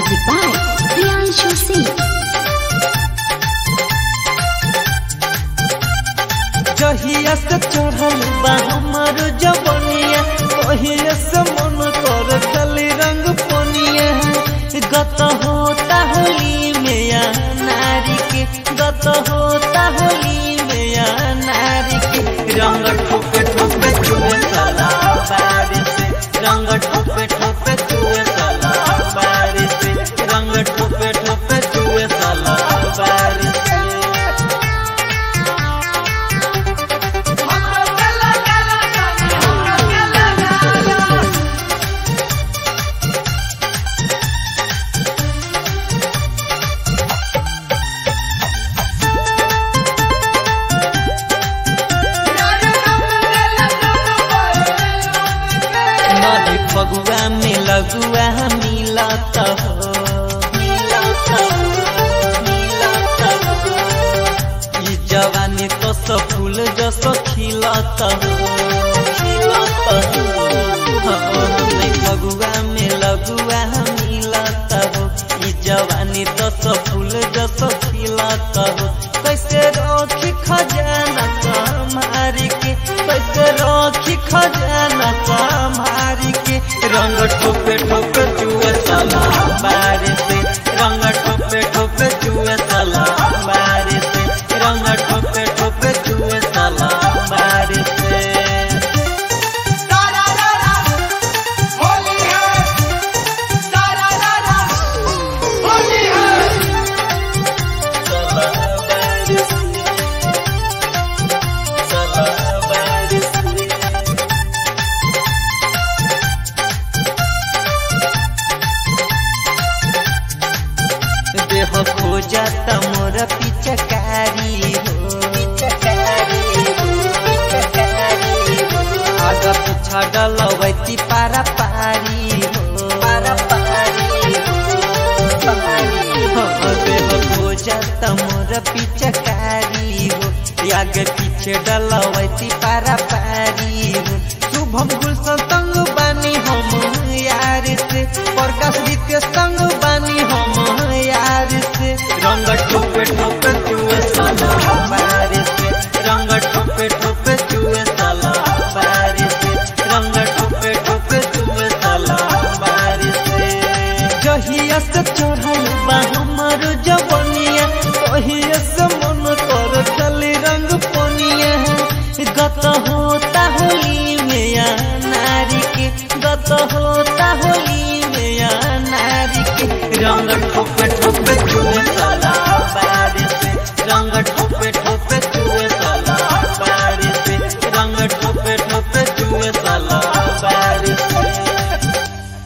Music by Priyanshu Singh. जहिया से चढ़ल बा हमर जवनिया ओहिया से मन कर खाली रंग पनिया गत होता होली में या नारी के गत होता होली में या नारी के रंग ठोपे ठोपे चुए साला बारिश से रंग ठोपे ठोपे चुए साला बारिश से रंग ठोपे ठोपे चुए साला बारिश से नदी फगुआ में लगुआ मिलत हो मिलत हो, मिलत हो। ई जवानी तो सब फूल जस खिलत हो खिलत हो हाँ, नदी फगुआ में लगुआ मिलत हो ई जवानी तो सब फूल जस खिलत हो कैसे रखी खजाना कमारी के कैसे रखी खजाना कमारी के रंग ठोपे ठोपे चुए साला बारी से रंग ठोपे ठोपे चुए साला बारी से रंग ठोपे ठोपे चुए साला बारी से साला बारी से साला बारी से देह खोजत मोर पिचकारी हो पिचकारी हो पिचकारी हो आगा पिछा डलवैती पारा पारी हो पारा पारी हो पारी हो देह खोजत मोर पिचकारी हो आगे पीछे डलवैती पारा पारी हो शुभम गुलशन संग बानी हम यार से प्रकाश के संग बानी हम यार से रंग ठोपे ठोपे चुए साला बारिश से रंग ठोपे ठोपे चुए साला बारिश से रंग ठोपे ठोपे चुए साला बारिश से जहिया से चढ़ल बा हमर जवनिया ओहिया से मन कर खाली रंग पनिया गत होता होली में या नारी के गत होता